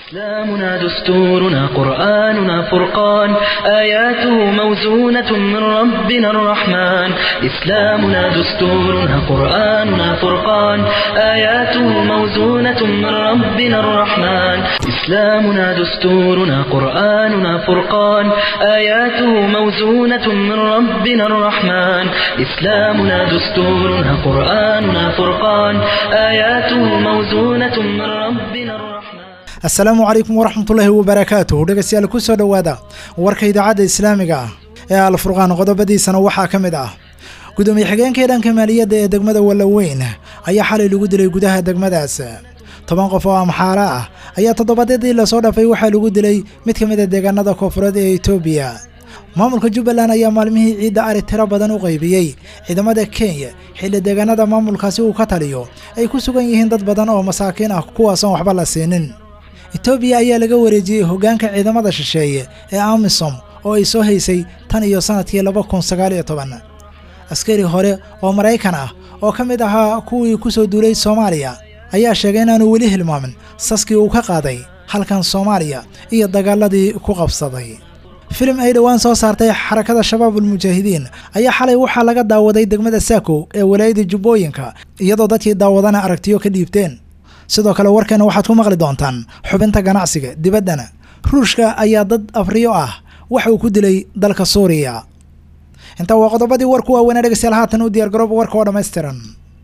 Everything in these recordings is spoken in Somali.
إسلامنا دستورنا قرآننا فرقان آياته موزونة من ربنا الرحمن إسلامنا دستورنا قرآننا فرقان آياته موزونة من ربنا الرحمن إسلامنا دستورنا قرآننا فرقان آياته موزونة من ربنا الرحمن إسلامنا دستورنا قرآننا فرقان آياته موزونة من ربنا الرحمن assalaamu calaykum waraxmatullaahi wabarakaatuh dhegeystayaal ku soo dhowaada warka idaacadda islaamiga ah ee alfurqaan qodobadiisana waxaa ka mid ah gudoomiye xigeenkii dhanka maaliyadda ee degmada wallaweyn ayaa xalay lagu dilay gudaha degmadaas toban qof oo amxaara ah ayaa toddobaadyadii lasoo dhaafay waxaa lagu dilay mid ka mid a deegaanada koonfureed ee etoobiya maamulka jubbaland ayaa maalmihii ciidda ari tiro badan u qaybiyey ciidamada kenya xilli deegaanada maamulkaasi uu ka taliyo ay ku sugan yihiin dad badan oo masaakiin ah kuwaasoon waxba la siinin etoobiya ayaa laga wareejiyey hoggaanka ciidamada shisheeye ee amisom oo ay soo haysay tan iyo sannadkii laba kun sagaal iyo toban askari hore oo maraykan ah oo ka mid ahaa kuwii ku soo duulay soomaaliya ayaa sheegay inaanu weli hilmaamin saskii uu ka qaaday halkan soomaaliya iyo dagaaladii ku qabsaday filim ay dhowaan soo saartay xarakada shabaabulmujaahidiin ayaa xalay waxaa laga daawaday degmada saako ee walaayada jubbooyinka iyadoo dadkii daawadana aragtiyo ka dhiibteen sidoo kale warkeena waxaad ku maqli doontaan xubinta ganacsiga dibaddana ruushka ayaa dad afriyo ah waxa uu ku dilay dalka suuriya intaa waa qodobadii warku waaweynaa dhegeystayaal haatan u diyaar garooba warka oo dhammaystiran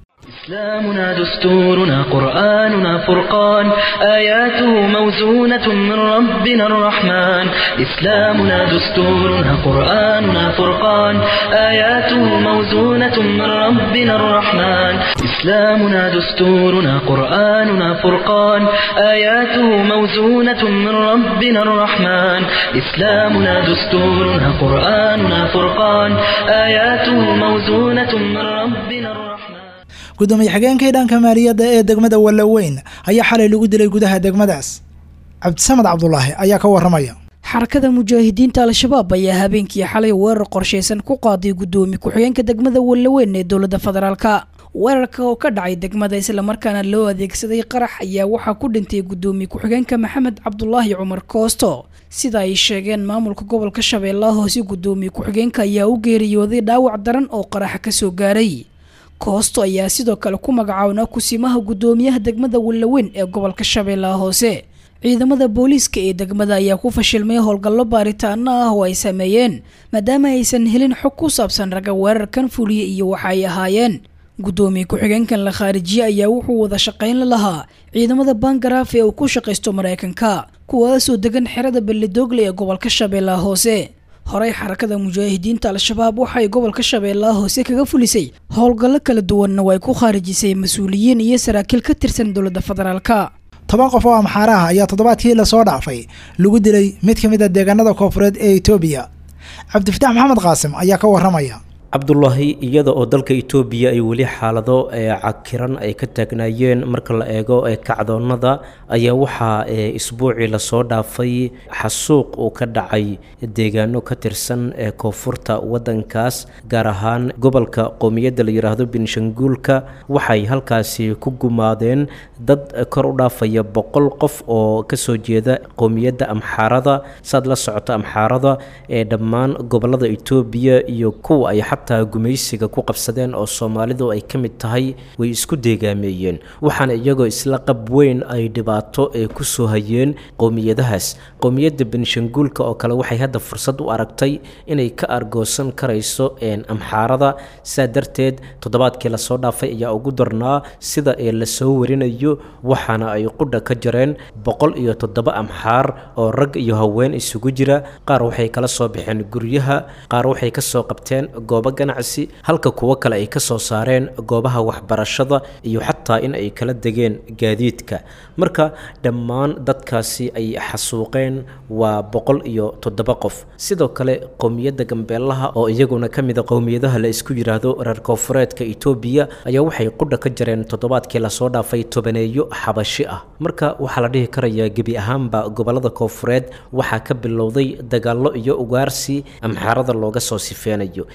إسلامنا دستورنا قرآننا فرقان آياته موزونة من ربنا الرحمن إسلامنا دستورنا قرآننا فرقان آياته موزونة من ربنا الرحمن إسلامنا دستورنا قرآننا فرقان آياته موزونة من ربنا الرحمن إسلامنا دستورنا قرآننا فرقان آياته موزونة من ربنا الرحمن gudoomiye xigeenkii dhanka maaliyadda ee degmada wallaweyn ayaa xalay lagu dilay gudaha degmadaas cabdisamed cabdulaahi ayaa ka warramaya xarakada mujaahidiinta al-shabaab ayaa habeenkii xalay weerar qorshaysan ku qaaday gudoomiye ku-xigeenka degmada wallaweyn ee dowladda federaalka weerarka oo ka dhacay degmada islamarkaana loo adeegsaday qarax ayaa waxaa ku dhintay gudoomiye ku-xigeenka maxamed cabdulaahi cumar koosto sida ay sheegeen maamulka gobolka shabeellaha hoose gudoomiye ku-xigeenka ayaa u geeriyooday dhaawac daran oo qaraxa kasoo gaaray koosto ayaa sidoo kale ku magacaabnaa kusimaha gudoomiyaha degmada wallaweyn ee gobolka shabeellaha hoose ciidamada booliiska ee degmada ayaa ku fashilmay howlgallo baaritaano ah oo ay sameeyeen maadaama aysan helin xog ku saabsan ragga weerarkan fuliya iyo waxa ay ahaayeen gudoomiye ku-xigeenkan la khaarijiye ayaa wuxuu wada shaqayn la lahaa ciidamada bangaraaf ee uu ku shaqaysto maraykanka kuwaasoo degan xerada belledoogle ee gobolka shabeellaha hoose horey xarakada mujaahidiinta al-shabaab waxay gobolka shabeellaha hoose kaga fulisay howlgallo kala duwanna way ku khaarijisay mas-uuliyiin iyo saraakiil ka tirsan dowladda federaalka toban qof oo amxaara ah ayaa toddobaadkii lasoo dhaafay lagu dilay mid ka mid a deegaanada koonfureed ee etoobiya cabdifatax maxamed qaasim ayaa ka warramaya cabdulaahi iyada oo dalka itoobiya ay weli xaalado cakiran ay ka taagnaayeen marka la eego kacdoonnada ayaa waxaa isbuucii lasoo dhaafay xasuuq uu ka dhacay deegaano ka tirsan ee koonfurta waddankaas gaar ahaan gobolka qowmiyadda la yidhaahdo binshanguulka waxay halkaasi ku gumaadeen dad kor u dhaafaya boqol qof oo kasoo jeeda qowmiyadda amxaarada saad la socota amxaarada ee dhammaan gobolada itoobiya iyo kuwa ay xataa gumaysiga ku qabsadeen oo soomaalidu ay ka mid tahay way isku deegaameeyeen waxaana iyagoo isla qab weyn ay dhibaato ee ku soo hayeen qowmiyadahaas qowmiyadda benshanguulka oo kale waxay hadda fursad u aragtay inay ka argoosan karayso amxaarada saa darteed toddobaadkii lasoo dhaafay ayaa ugu darnaa sida ee lasoo warinayo waxaana ay qudha ka jareen boqol iyo toddoba amxaar oo rag iyo haween isugu jira qaar waxay kala soo baxeen guryaha qaar waxay kasoo qabteen goobo ganacsi halka kuwo kale ay ka soo saareen goobaha waxbarashada iyo xataa in ay kala degeen gaadiidka marka dhammaan dadkaasi ay xasuuqeen waa boqol iyo toddoba qof sidoo kale qowmiyadda gambeelaha oo iyaguna ka mida qowmiyadaha la isku yidhaahdo reer koonfureedka itoobiya ayaa waxay qudha ka jareen toddobaadkii lasoo dhaafay tobaneeyo xabashi ah marka waxaa la dhihi karayaa gebi ahaanba gobolada koonfureed waxaa ka bilowday dagaallo iyo ugaarsi amxaarada looga soo sifeynayo ilaa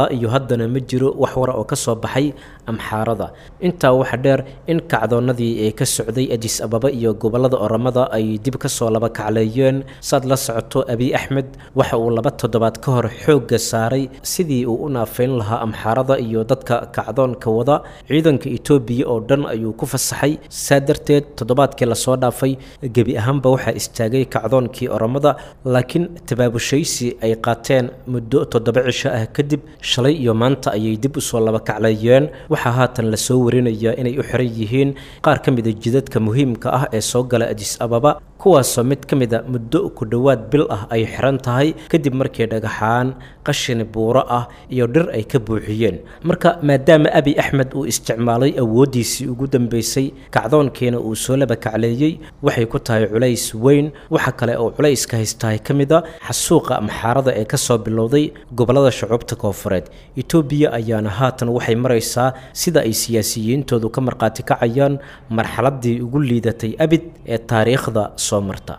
ilaa iyo haddana ma jiro wax wara oo ka soo baxay amxaarada intaa waxa dheer in kacdoonnadii ee ka socday adis ababa iyo gobollada oramada ay dib ka soo laba kacleeyeen saad la socoto abiy axmed waxa uu laba toddobaad ka hor xoogga saaray sidii uu u naafeyn lahaa amxaarada iyo dadka kacdoonka wada ciidanka etoobiya oo dhan ayuu ku fasaxay saa darteed toddobaadkii lasoo dhaafay gebi ahaanba waxaa istaagay kacdoonkii oramada laakiin tabaabushaysi ay qaateen muddo toddoba cisho ah kadib shalay iyo maanta ayay dib usoo laba kacleeyeen waxaa haatan lasoo warinayaa inay u xiran yihiin qaar ka mida jidadka muhiimka ah ee soo gala adis ababa kuwaasoo mid ka mida muddo ku dhowaad bil ah ay xiran tahay kadib markii dhagaxaan qashini buuro ah iyo dhir ay ka buuxiyeen marka maadaama abiy axmed uu isticmaalay awooddiisii ugu dambeysay kacdoonkiina uu soo laba kacleeyey waxay ku tahay culays weyn waxa kale oo culayska haystahay ka mid a xasuuqa amxaarada ee kasoo bilowday gobollada shucuubta koofureed etoobiya ayaana haatan waxay maraysaa sida ay siyaasiyiintoodu ka markhaati kacayaan marxaladii ugu liidatay abid ee taariikhda soo marta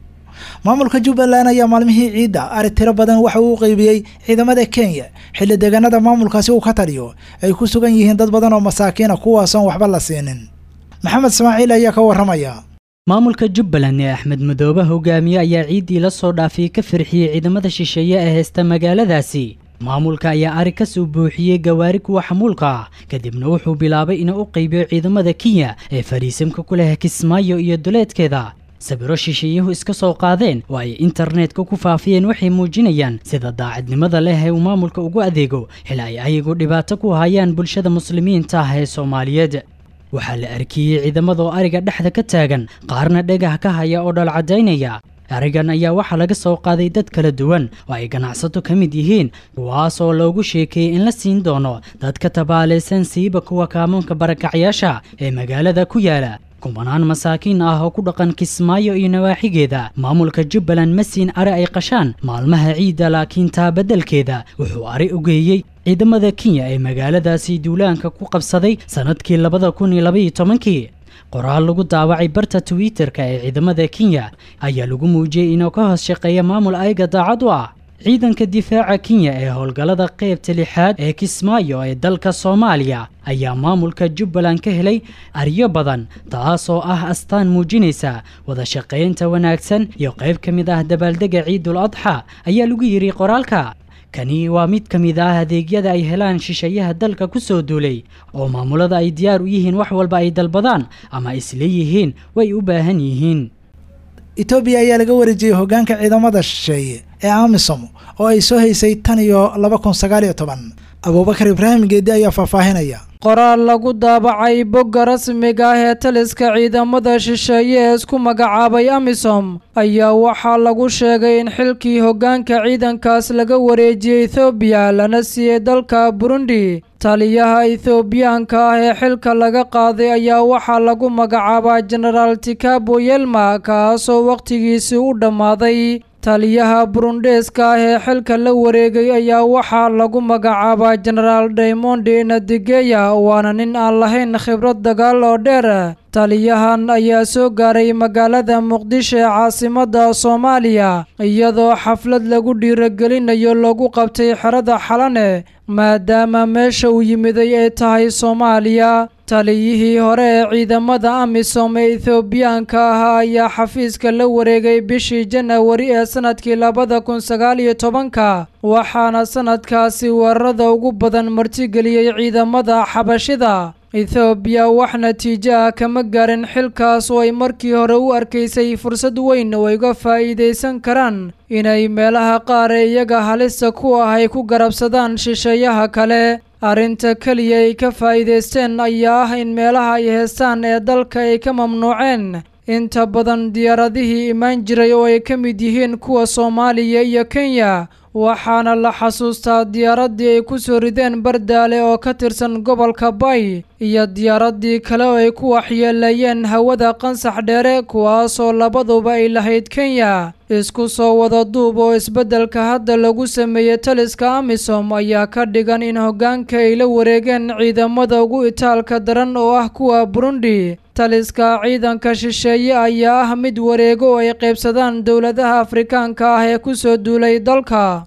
maamulka jubbaland ayaa maalmihii ciidda ari tiro badan waxa uu qeybiyey ciidamada kenya xilli deegaanada maamulkaasi uu ka taliyo ay ku sugan yihiin dad badan oo masaakiina kuwaasoon waxba la siinin maxamed ismaaciil ayaa ka warramaya maamulka jubbaland ee axmed madoobe hogaamiye ayaa ciiddii la soo dhaafiyey ka farxiyey ciidamada shisheeye ee haysta magaaladaasi maamulka ayaa ari ka soo buuxiyey gawaari kuwa xamuulka ah kadibna wuxuu bilaabay inuu u qaybiyo ciidamada kenya ee fariisimka ku leh kismaayo iyo duleedkeeda sawiro shisheeyuhu iska soo qaadeen oo ay internetka ku faafiyeen waxay muujinayaan sida daacadnimada leh ee uu maamulka ugu adeego xil ay ayagu dhibaato ku hayaan bulshada muslimiinta ah ee soomaaliyeed waxaa la arkiyey ciidamadoo ariga dhexda ka taagan qaarna dhegah ka haya oo dhalcadaynaya arigan ayaa waxaa laga soo qaaday dad kala duwan oo ay ganacsato ka mid yihiin kuwaas oo loogu sheekeeyey in la siin doono dadka tabaalaysan siiba kuwa kaamoonka barakacyaasha ee magaalada ku yaala kumanaan masaakiin ah oo ku dhaqan kismaayo iyo nawaaxigeeda maamulka jubbaland ma siin ari ay qashaan maalmaha ciidda laakiin taa beddelkeeda wuxuu ari u geeyey ciidamada kenya ee magaaladaasi duulaanka ku qabsaday sannadkii labada kun iyo labaiyo tobankii qoraal lagu daawacay barta twitter-ka ee ciidamada kenya ayaa lagu muujiyey inuu ka hoos shaqeeya maamul ayaga daacad u ah ciidanka difaaca kenya ee howlgallada qaybta lixaad ee kismaayo ee dalka soomaaliya ayaa maamulka jubbaland ka helay aryo badan taasoo ah astaan muujinaysa wada shaqaynta wanaagsan iyo qayb ka mid ah dabaaldega ciidul adxa ayaa lagu yidhi qoraalka kani waa mid ka mid ah adeegyada ay helaan shisheeyaha dalka ku soo duulay oo maamulada ay diyaar u yihiin wax walba ay dalbadaan ama isleeyihiin way u baahan yihiin etoobiya ayaa laga wareejiyey hoggaanka ciidamada shisheeye ee amisom oo ay soo haysay tan iyo laba kun sagaal iyo toban abuubakar ibraahim geedi ayaa faahfaahinaya qoraal lagu daabacay bogga rasmiga ah ee taliska ciidamada shisheeye ee isku magacaabay amisom ayaa waxaa lagu sheegay in xilkii hoggaanka ciidankaas laga wareejiyey ethoobiya lana siiyey dalka burundi taliyaha ethoobiyaanka ah ee xilka laga qaaday ayaa waxaa lagu magacaabaa jenaraal tikabo yelma kaasoo wakhtigiisii u dhammaaday taliyaha burundeeska ah ee xilka la wareegay ayaa waxaa lagu magacaabaa jenaraal daymondi nadigeya waana nin aan lahayn khibrad dagaal oo dheer taliyahan ayaa soo gaaray magaalada muqdisho ee caasimadda soomaaliya iyadoo xaflad lagu dhiiragelinayo lagu qabtay xerada xalane maadaama meesha uu yimiday ay tahay soomaaliya taliyihii hore ee ciidamada amisom ee ethoobiyaanka ahaa ayaa xafiiska la wareegay bishii janawari ee sanadkii labada kun sagaal iyo tobanka waxaana sanadkaasi weerarada ugu badan martigeliyey ciidamada xabashida ethoobiya wax natiijo ah kama gaarin xilkaas oo ay markii hore u arkaysay fursad weyn oo ay uga faa'iidaysan karaan inay meelaha qaar ee iyaga halista ku ah ay ku garabsadaan shisheeyaha kale arrinta keliya ay ka faa'iidaysteen ayaa ah in meelaha ay heestaan ee dalka ay ka mamnuuceen inta badan diyaaradihii imaan jiray oo ay ka mid yihiin kuwa soomaaliya iyo kenya waxaana la xasuustaa diyaaraddii ay ku soo rideen bardaale oo ka tirsan gobolka bay iyo diyaaraddii kale oo ay ku waxyeeleeyeen hawada qansax dheere kuwaasoo labaduba ay lahayd kenya isku soo wada duub oo isbeddelka hadda lagu sameeyey taliska amisom ayaa ka dhigan in hoggaanka ay la wareegeen ciidamada ugu itaalka daran oo ah kuwa burundi taliska ciidanka shisheeye ayaa ah mid wareego oo ay qaybsadaan dowladaha afrikaanka ah ee ku soo duulay dalka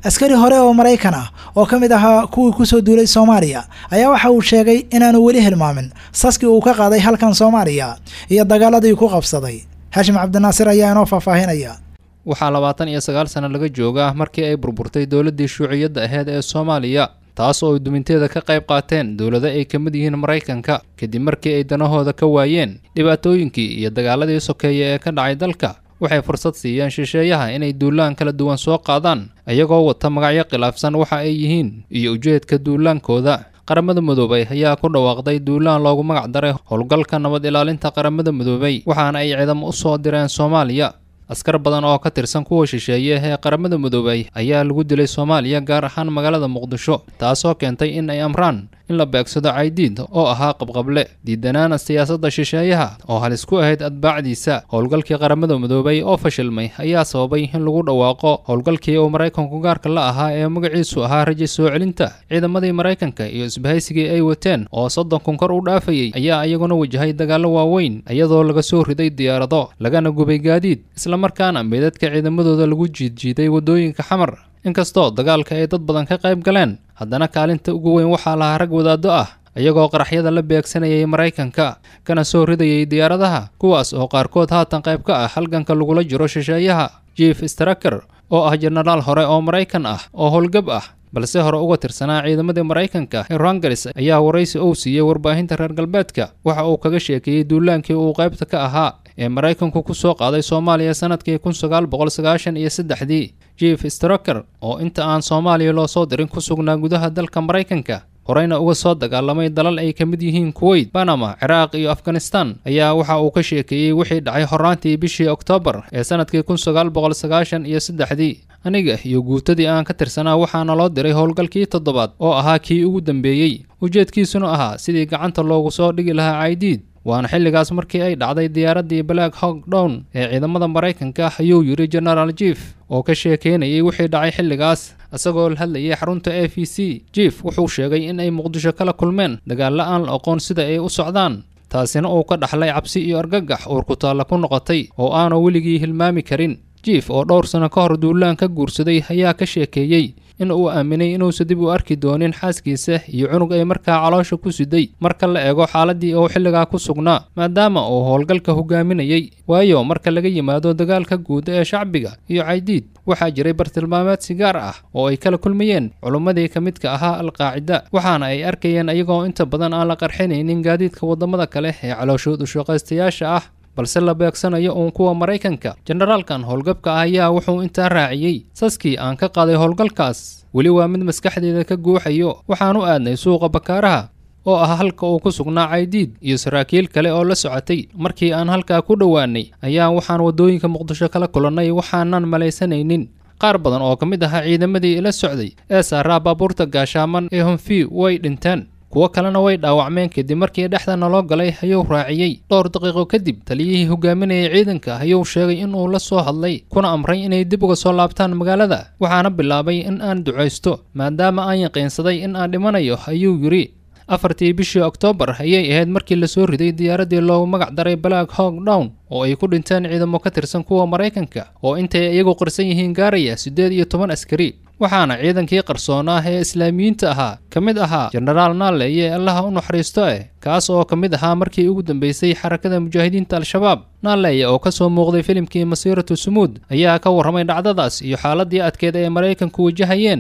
askari hore oo maraykan ah oo ka mid ahaa kuwii kusoo duulay soomaaliya ayaa waxa uu sheegay inaanu weli hilmaamin saskii uu ka qaaday halkan soomaaliya iyo dagaaladii ku qabsaday xashim cabdinaasir ayaa inoo faahfaahinaya waxaa labaatan iyo sagaal sano laga joogaa markii ay burburtay dowladdii shuuciyadda aheyd ee soomaaliya taas oo ay duminteeda ka qayb qaateen dowlado ay ka mid yihiin maraykanka kadib markii ay danahooda ka waayeen dhibaatooyinkii iyo dagaaladii sokeeye ee ka dhacay dalka waxay fursad siiyeen shisheeyaha inay duulaan kala duwan soo qaadaan iyagoo wata magacyo khilaafsan waxa ay yihiin iyo ujeedka duulaankooda qaramada midoobay ayaa ku dhawaaqday duulaan loogu magac daray howlgalka nabad ilaalinta qaramada midoobay waxaana ay ciidamo u soo direen soomaaliya askar badan oo ka tirsan kuwa shisheeye ee qaramada midoobay ayaa lagu dilay soomaaliya gaar ahaan magaalada muqdisho taasoo keentay in ay amraan in la beegsado caydiid oo ahaa qabqable diidanaana siyaasadda shisheeyaha oo halis ku ahayd atbaacdiisa howlgalkii qaramada midoobay oo fashilmay ayaa sababay in lagu dhawaaqo howlgalkii uu maraykanku gaarka la ahaa ee magaciisu ahaa raja soo celinta ciidamadii maraykanka iyo isbahaysigii ay wateen oo soddon kun kor u dhaafayey ayaa iyaguna wajahay dagaallo waaweyn iyadoo laga soo riday diyaarado lagana gubay gaadiid islamarkaana meydadka ciidamadooda lagu jiidjiiday waddooyinka xamar inkastoo dagaalka ay dad badan ka qayb galeen haddana kaalinta ugu weyn waxaa lahaa rag wadaaddo ah iyagoo qaraxyada la beegsanayay maraykanka kana soo ridayay diyaaradaha kuwaas oo qaarkood haatan qayb ka ah halganka lagula jiro shisheeyaha jief straker oo ah jenaraal hore oo maraykan ah oo howlgab ah balse hore uga tirsanaa ciidamadii maraykanka rangaris ayaa waraysi uu siiyey warbaahinta reer galbeedka waxa uu kaga sheekeeyey duulaankii uu qaybta ka ahaa ee maraykanku ku soo qaaday soomaaliya sanadkii kun sagaal boqol sagaashan iyo saddexdii jief straker oo inta aan soomaaliya loo soo dirin ku sugnaa gudaha dalka maraykanka horeyna uga soo dagaalamay dalal ay ka mid yihiin kuweyt banama ciraaq iyo afghanistan ayaa waxa uu ka sheekeeyey wixii dhacay horaantii bishii oktoobar ee sanadkii kun sagaal boqol sagaashan iyo saddexdii aniga iyo guutadii aan ka tirsanaa waxaana loo diray howlgalkii toddobaad oo ahaa kii ugu dambeeyey ujeedkiisuna ahaa sidii gacanta loogu soo dhigi lahaa caydiid waana xilligaas markii ay dhacday diyaaraddii black hog down ee ciidamada maraykanka ayuu yidhi genaraal jief oo ka sheekeynayay wixii dhacay xilligaas isagoo la hadlayay xarunta a v c jief wuxuu sheegay in ay muqdisho kala kulmeen dagaalla aan la aqoon sida ay u socdaan taasina uu ka dhaxlay cabsi iyo argagax uur ku taalla ku noqotay oo aanu weligii hilmaami karin jief oo dhowr sano ka hor duulaan ka guursaday ayaa ka sheekeeyey in uu aaminay inuusa dib u arki doonin xaaskiisa iyo cunug ay markaa caloosha ku siday marka la eego xaaladii uu xilligaa ku sugnaa maadaama uu howlgalka hogaaminayay waayo marka laga yimaado dagaalka guud ee shacbiga iyo caydiid waxaa jiray bartilmaameed si gaar ah oo ay kala kulmayeen culummadii ka midka ahaa alqaacida waxaana ay arkayeen iyagoo inta badan aan la qarxinaynin gaadiidka waddamada kale ee calooshood ushaqaystayaasha ah balse la beegsanayo uun kuwa maraykanka jenaraalkan howlgabka ah ayaa wuxuu intaa raaciyey saskii aan ka qaaday howlgalkaas weli waa mid maskaxdeeda ka guuxayo waxaan u aadnay suuqa bakaaraha oo ah halka uu ku sugnaa caydiid iyo saraakiil kale oo la socotay markii aan halkaa ku dhowaanay ayaa waxaan waddooyinka muqdisho kala kulannay waxaanan malaysanaynin qaar badan oo ka mid ahaa ciidamadii ila socday ee saaraa baabuurta gaashaaman ee honfi way dhinteen kuwo kalena way dhaawacmeen kadib markii dhexda naloo galay ayuu raaciyey dhowr daqiiqo kadib taliyihii hogaaminayay ciidanka ayuu sheegay inuu la soo hadlay kuna amray inay dib uga soo laabtaan magaalada waxaana bilaabay in aan ducaysto maadaama aan yaqiinsaday in aan dhimanayo ayuu yidhi afartii bishii oktoobar ayay ahayd markii lasoo riday diyaaraddii loogu magac daray black hog down oo ay ku dhinteen ciidamo ka tirsan kuwa maraykanka oo intay iyagu qarsan yihiin gaaraya siddeed iyo toban askari waxaana ciidankii qarsoon ah ee islaamiyiinta ahaa ka mid ahaa jenaraal naale iyo allaha u naxariisto eh kaas oo ka mid ahaa markii ugu dambeysay xarakada mujaahidiinta al-shabaab naaleya oo ka soo muuqday filimkii masiiratu sumuud ayaa ka warramay dhacdadaas iyo xaaladii adkeed ay maraykanku wajahayeen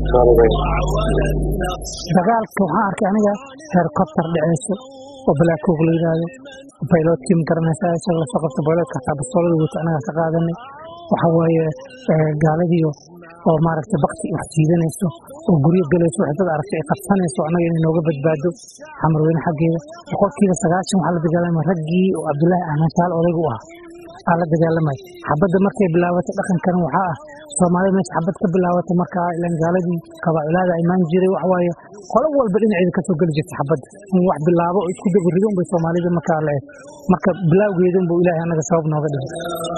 dagaalka waxaan arkay aniga heerkobtar dhaceyso oo balaakoog la yidhaahdo bayloodkii ma garanaysaa isaga lasoo qabta bayloodka hataa bastoolada wata anagaa ka qaadanay waxa waaye gaaladiyo oo maaragtay bakti wax jiidanayso oo guryo gelayso wax dad aragtay ay qabsanayso annaga inay nooga badbaado xamarweyne xaggeeda boqolkiiba sagaashan waxaa la dagaalamay raggii oo cabdullaahi ahmed taal odaygu ah aa la dagaalamay xabadda markay bilaabatay dhaqankan waxaa ah soomaalida meesha xabad ka bilaabatay markaa ilan gaaladii kabaaculaada imaan jiray waxa waaye qolo walba dhinaceeda kasoo geli jirta xabadda in wax bilaabo oo isku dabarido unbay soomaalida markaa la eg marka bilaawgeeda unbuu ilaahay annaga sabab nooga dhigay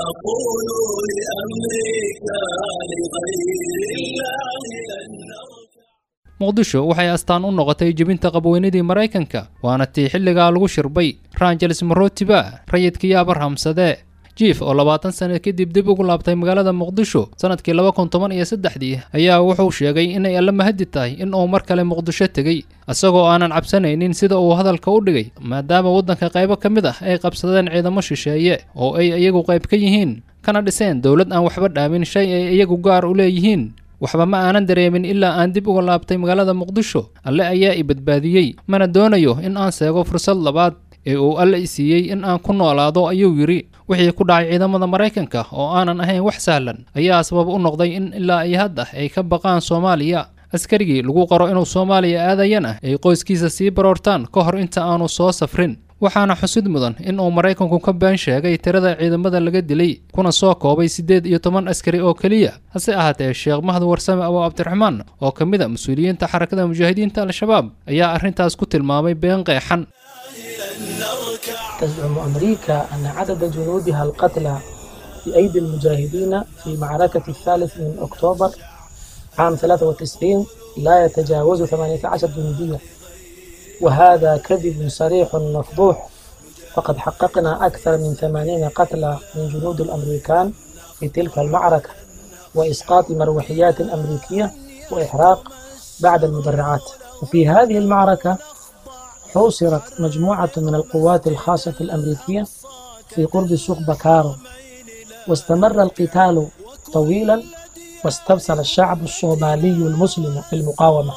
muqdisho waxay astaan u noqotay jebinta qabweynadii maraykanka waana tii xilligaa lagu shirbay rangeles marotiba rayidkii abarhamsadee jiif oo labaatan sano kadib dib ugu laabtay magaalada muqdisho sanadkii laba kun toban iyo saddexdii ayaa wuxuu sheegay inay alla mahadi tahay in uu mar kale muqdisho tegey isagoo aanan cabsanaynin sida uu hadalka u dhigay maadaama waddanka qaybo ka mid ah ay qabsadeen ciidamo shisheeye oo ay iyagu qayb ka yihiin kana dhiseen dowlad aan waxba dhaamin shay ay iyagu gaar u leeyihiin waxba ma aanan dareemin ilaa aan dib uga laabtay magaalada muqdisho alle ayaa i badbaadiyey mana doonayo in aan seego fursad labaad ee uu alle i siiyey in aan ku noolaado ayuu yidhi wixii ku dhacay ciidamada maraykanka oo aanan ahayn wax sahlan ayaa sabab u noqday in ilaa iyo hadda ay ka baqaan soomaaliya askarigii lagu qaro inuu soomaaliya aadayana ay qoyskiisa sii baroortaan ka hor inta aanu soo safrin waxaana xusid mudan in uu maraykanku ka been sheegay tirada ciidamada laga dilay kuna soo koobay siddeed iyo toban askari oo keliya hase ahaatee sheekh mahad warsame abu cabdiraxmaan oo ka mid a mas-uuliyiinta xarakada mujaahidiinta al-shabaab ayaa arrintaas ku tilmaamay been qeexan تزعم أمريكا أن عدد جنودها القتلى بأيدي المجاهدين في معركة الثالث من أكتوبر عام 93 لا يتجاوز 18 جنديا وهذا كذب صريح مفضوح فقد حققنا أكثر من 80 قتلى من جنود الأمريكان في تلك المعركة وإسقاط مروحيات أمريكية وإحراق بعد المدرعات وفي هذه المعركة حوصرت مجموعة من القوات الخاصة الأمريكية في قرب سوق بكارو واستمر القتال طويلا واستبصر الشعب الصومالي المسلم في المقاومة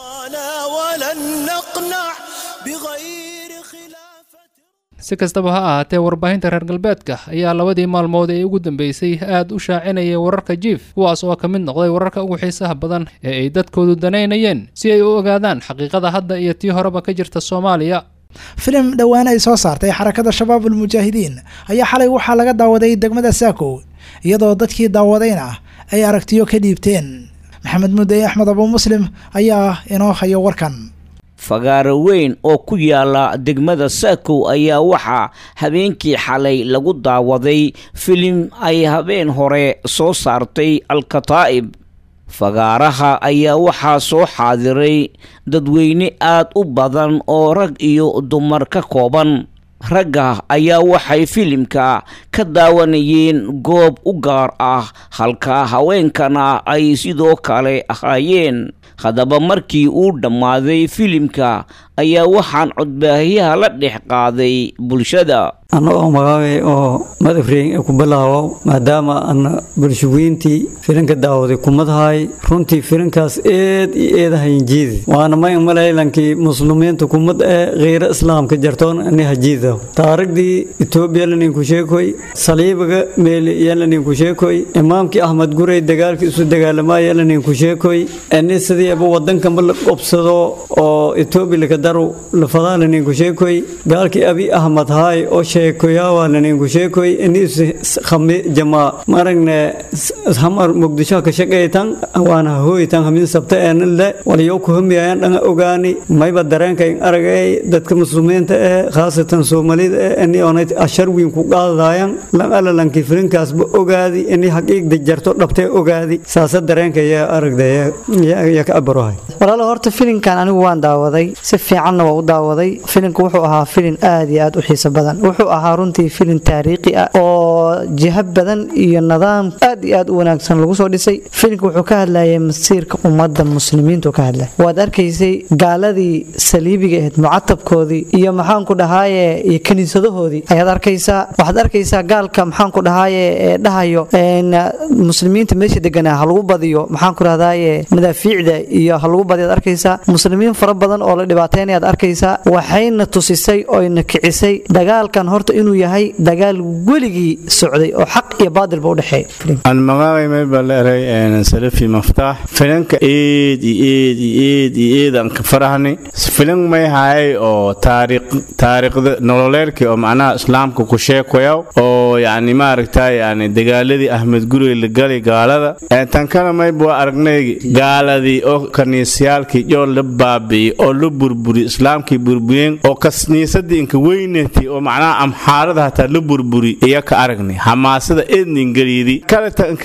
si kastaba ha ahaatee warbaahinta reer galbeedka ayaa labadii maalmood ee ugu dambeysay aad u shaacinayay wararka jiif kuwaas oo ka mid noqday wararka ugu xiisaha badan ee ay dadkoodu danaynayeen si ay u ogaadaan xaqiiqada hadda iyo tii horeba ka jirta soomaaliya filim dhowaan ay soo saartay xarakada shabaab ulmujaahidiin ayaa xalay waxaa laga daawaday degmada saakow iyadoo dadkii daawadayna ay aragtiyo ka dhiibteen maxamed mudey axmed abu muslim ayaa inoo hayo warkan fagaaro weyn oo ku yaala degmada saakow ayaa waxaa habeenkii xalay lagu daawaday filim ay habeen hore soo saartay alkataa'ib fagaaraha ayaa waxaa soo xaadiray dadweyne aad u badan oo rag iyo dumar ka kooban ragga ayaa waxay filimka ka daawanayeen goob u gaar ah halka haweenkana ay sidoo kale ahaayeen haddaba markii uu dhammaaday filimka ayaa waxaan codbaahiyaha la dhex qaaday bulshada annagoo magaabay oo madafreyn ku bilaawo maadaama ana bulshaweyntii filinka daawaday kumadahay runtii filinkaas eed iyo eedahayn jiidi waana may malaylankii muslimiinta kumad ee kheyra islaamka jartoon ani hajiida taarigdii etoobiya laninku sheekoy saliibiga meeli iyo laninku sheekoy imaamkii axmed gurey dagaalkii isu dagaalamaya laninku sheekoy ani sidiiba wadankanba la qobsado oo etoobiya lakadaru lafadaa laninku sheekoy gaalkii abi ahmed haay oo sheekoyaawaa laninku sheekoy inis khami jamaa maragne hamar muqdisho ka shaqaytan waana hooytan hamin sabta eenle waliyo ku hamiyayan dhanga ogaani mayba dareenka in aragay dadka muslimiinta ee khaasatan soomaalida ee ini onay ashar wiin ku qaadayaan lan alalanki filinkaasba ogaadi ini xaqiiqda jarto dhabtee ogaadi saasa dareenka yaa aragdaya yaa ka abarohay walaalo horta filinkan anigu waan daawaday si fiicanna waa u daawaday filinka wuxuu ahaa filin aad iyo aad u xiiso badan wuxuu ahaa runtii filin taariikhi ah oo jiha badan iyo nidaam aad iyo aad u wanaagsan lagu soo dhisay filinka wuxuu ka hadlayay masiirka ummadda muslimiintu ka hadlay waad arkaysay gaaladii saliibiga ahayd mucatabkoodii iyo maxaanku dhahaaye iyo kiniisadahoodii ayaad arkaysaa waxaad arkaysaa gaalka maxaanku dhahaaye ee dhahayo muslimiinta meesha deganaa ha lagu badiyo maxaanku dhahdaaye madaafiicda iyo ha lagu badiyo ad arkaysaa muslimiin fara badan oo la dhibaateynayaad arkaysaa waxayna tusisay oyna kicisay dagaalkan horta inuu yahay dagaal weligii socday oo xaq iyo baadilba u dhexeeya aan magaabay mayba leeray salafi maftaax filanka eed iyo eed iyo eed iyo eed aan ka farahni filan may hayay oo taariikh taariikhda nololeerkii oo macnaha islaamka ku sheekoyaw oo yacni maaragtay yani dagaaladii ahmed gurey la galay gaalada tan kana mayba waa aragnay gaaladii oo kaniisyaalkii joo la baabi'iyey oo la burburi islaamkii burburiyeen oo kasniisadii inka weynatay oo macnaha amxaarada hataa la burburi iya ka aragnay xamaasada eednin geliidi kaleta inka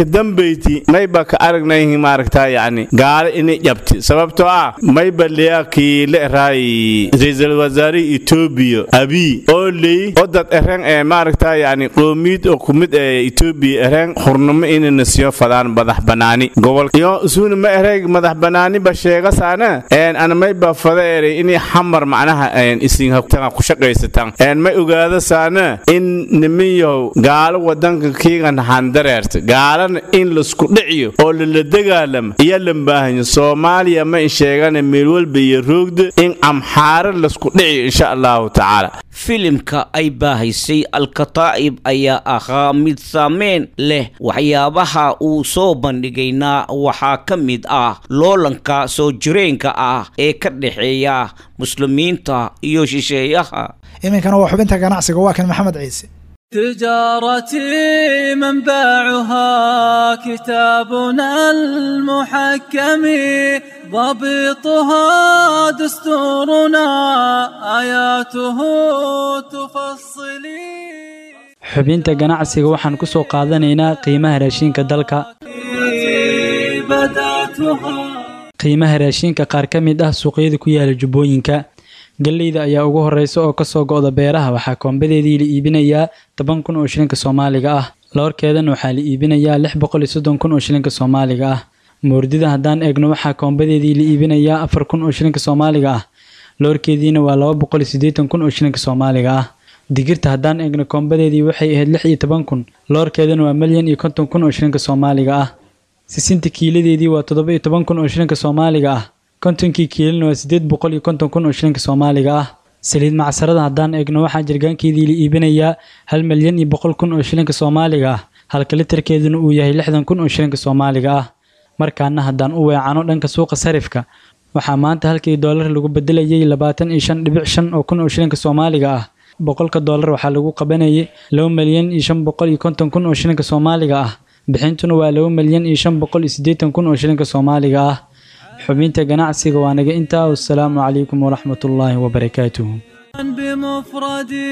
dambayti mayba ka aragnayhi maaragtaa yacni gaalo inay jabti sababtoo ah mayba leakii la eraay ra-iisul wasaare etoobiya abiy oo ley oo dad ereen ee maaragtaa yacni qoomiyad oo kumid ee etoobiya ereen hurnimo inayna siyo fadaan madax banaani gobol iyo isuuna ma erey madax banaaniba sheegasaana een ana mayba fada erey inay xamar macnaha een isin hagtaan ku shaqaysataan een may ogaada saana in nimanyahow gaalo wadanka kiigan handareerta gaalana in laisku dhiciyo oo lala dagaalama iyo lambaahanyo soomaaliya ma in sheegana meel walba iyo roogda in amxaaro laisku dhiciyo insha allahu tacaala filimka ay baahaysay alkataa'ib ayaa ahaa mid saameyn leh waxyaabaha uu soo bandhigayna waxaa ka mid ah loolanka soo jireenka ah ee ka dhexeeya muslimiinta iyo shisheeyaha iminkana waa xubinta ganacsiga waa kan maxamed ciise تجارتي منبعها كتابنا المحكم ضبطها دستورنا آياته تفصلي xubinta ganacsiga waxaan ku soo qaadanaynaa qiimaha raashinka dalka qiimaha raashinka qaar ka mid ah suuqyada ku yaala jubbooyinka galleyda ayaa ugu horeysa oo kasoo go'da beeraha waxaa koombadeedii la iibinayaa toban kun oo shilinka soomaaliga ah loorkeedana waxaa la iibinayaa lix boqol iyo soddon kun oo shilinka soomaaliga ah moordida haddaan eegno waxaa koombadeedii la iibinayaa afar kun oo shilinka soomaaliga ah loorkeediina waa laba boqol iyo siddeetan kun oo shilinka soomaaliga ah digirta haddaan eegno koombadeedii waxay ahayd lix iyo toban kun loorkeedana waa milyan iyo konton kun oo shilinka soomaaliga ah sisinta kiiladeedii waa toddoba iyo toban kun oo shilinka soomaaliga ah kontonkii kiilina waa siddeed boqol iyo konton kun oo shilinka soomaaliga ah saliid macsarada haddaan eegno waxaa jirgaankeedii la iibinayaa hal milyan iyo boqol kun oo shilinka soomaaliga ah halka litarkeeduna uu yahay lixdan kun oo shilinka soomaaliga ah markaana haddaan u weecano dhanka suuqa sarifka waxaa maanta halkii doolar lagu bedelayay labaatan iyo shan dhibic shan oo kun oo shilinka soomaaliga ah boqolka doolar waxaa lagu qabanayay laba milyan iyo shan boqol iyo konton kun oo shilinka soomaaliga ah bixintuna waa laba milyan iyo shan boqol iyo siddeetan kun oo shilinka soomaaliga ah xubinta ganacsiga waa naga intaa wasalaamu calaykum waraxmat ullaahi wabarakaatuhu بمفردي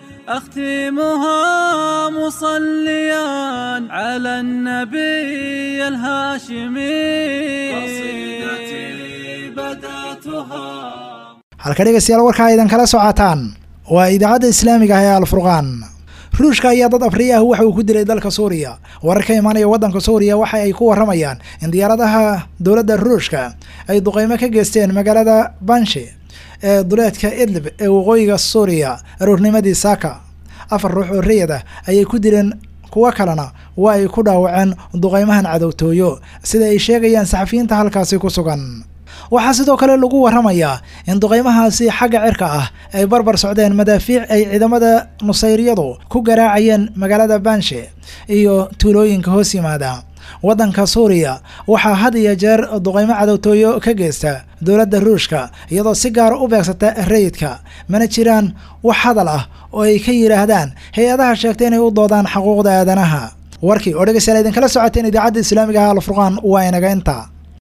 أختمها مصليا على النبي الهاشمي قصيدتي بدأتها halka dhegaystayaal warkaa idan kala socotaan waa idaacadda islaamiga ah ee alfurqaan ruushka ayaa dad afriya ah waxa uu ku dilay dalka suuriya warar ka imaanaya waddanka suuriya waxa ay ku waramayaan in diyaaradaha dowladda ruushka ay duqeymo ka geysteen magaalada banshi ee duleedka idlib ee waqooyiga suuriya aroornimadii saaka afar ruux oo rayad ah ayay ku dileen kuwo kalena waa ay ku dhaawaceen duqeymahan cadowtooyo sida ay sheegayaan saxafiyiinta halkaasi ku sugan waxaa sidoo kale lagu waramayaa in duqeymahaasi xagga cirka ah ay barbar socdeen madaafiic ay ciidamada nusayriyadu ku garaacayeen magaalada banshe iyo tuulooyinka hoos yimaada waddanka suuriya waxaa had iyo jeer duqeymo cadowtooyo ka geysta dowladda ruushka iyadoo si gaara u beegsata rayidka mana jiraan wax hadal ah oo ay ka yidhaahdaan hay-adaha sheegtay inay u doodaan xuquuqda aadanaha warkii oo dhegeystayaal idinkala socoteen idaacadda islaamiga ah alfurqaan waa inaga intaa